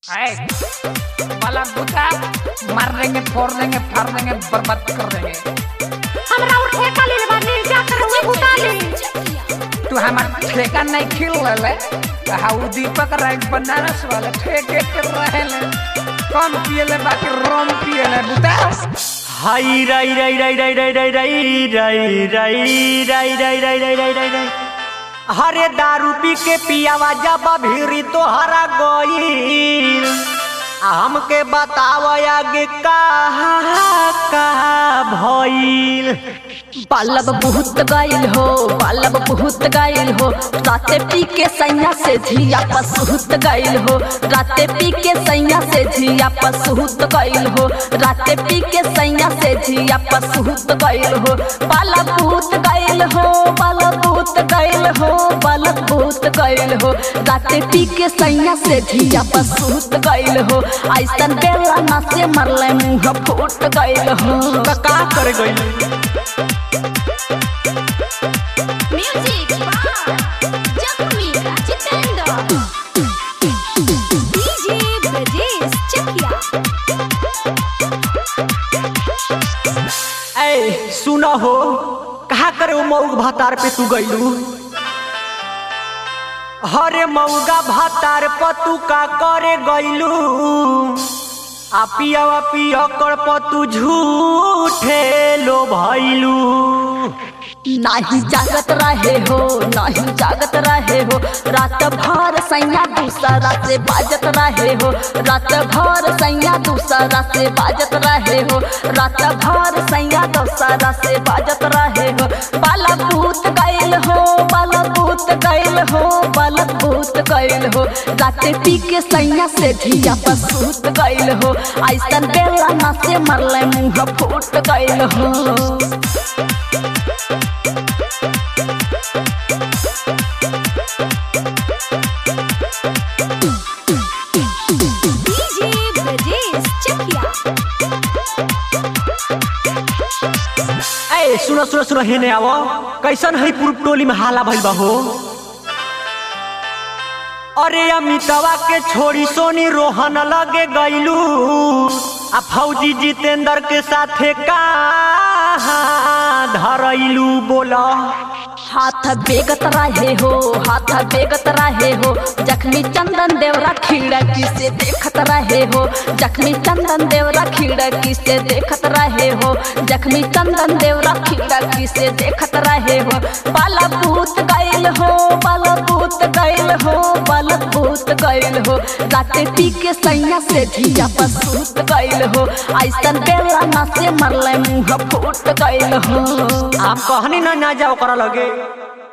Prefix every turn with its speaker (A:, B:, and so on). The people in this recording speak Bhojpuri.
A: ऐ, वाला बूटा मार देंगे फोड़ देंगे फाड़ देंगे बर्बाद कर देंगे
B: हमरा और ठेका ले लेबा ले जा कर उहे बुता ले
A: तू हमार ठेका नहीं खिल ले हाउ दीपक राज बनारस वाला ठेके कर रहे ले कम पिए ले बाकी रोम पिए ले बूटा
C: हाय राई राई राई राई राई राई राई राई राई राई राई राई राई राई राई राई हरे दारू पी के पियावा जब भीरी तो हरा गईल आ हमके बताव आगे का का भइल
D: बालब बहुत गाइल हो बालब बहुत गाइल हो राते पी के सैया से झिया पसहुत गाइल हो राते पी के सैया से झिया पसहुत गाइल हो राते पी के सैया से झिया पसहुत गाइल हो बालब बहुत गाइल हो बालब बहुत गाइल हो बालब बहुत गाइल हो राते पी के सैया से झिया पसहुत गाइल हो ऐसन बेला ना से मरले मुंह फूट गाइल हो
C: त का कर गई
B: म्यूजिक बार जख्मी जितेंद्र डीजे ब्रजेश चकिया
C: ऐ सुन हो कहा करे वो मऊग भातार पे तू गईलू हरे मऊगा भातार पर तू का करे गईलू आ पियावा पिया कर पर तू झूठे लो भइलू
D: नाही जागत रहे हो नाही जागत रहे हो रात भर सैया दूसरा से बाजत रहे हो रात भर सैया दूसरा से बाजत रहे हो रात भर सैया दूसरा से बाजत रहे हो बाला भूत गैल हो बाला भूत गैल हो बाला भूत गैल हो राते पी के सैया से धिया पसूत गैल हो ऐसन बेला ना से मरले मुंह फूट गैल हो
B: डीजे ब्रजेश चकिया
C: ऐ सुनो सुनो सुनो हेने आवो कैसन है पूर्व टोली में हाला भइल बा हो अरे अमितवा के छोड़ी सोनी रोहन लगे गईलू आ फौजी जितेंद्र के साथे का धरैलू बोला
D: हाथ बेगत रहे हो हाथ बेगत रहे हो जख्मी चंदन देवरा खिड़की से देखत रहे हो जख्मी चंदन देवरा खिड़की से देखत रहे हो जख्मी चंदन देवरा खिड़की से देखत रहे हो बाला भूत गैल हो बाला भूत गैल हो बाला भूत गैल हो राते पी के सैया से धिया पसूत गैल हो ऐसन बेला ना से मरले मुंह फूट गैल हो
C: आप कहनी ना ना जाओ करा लगे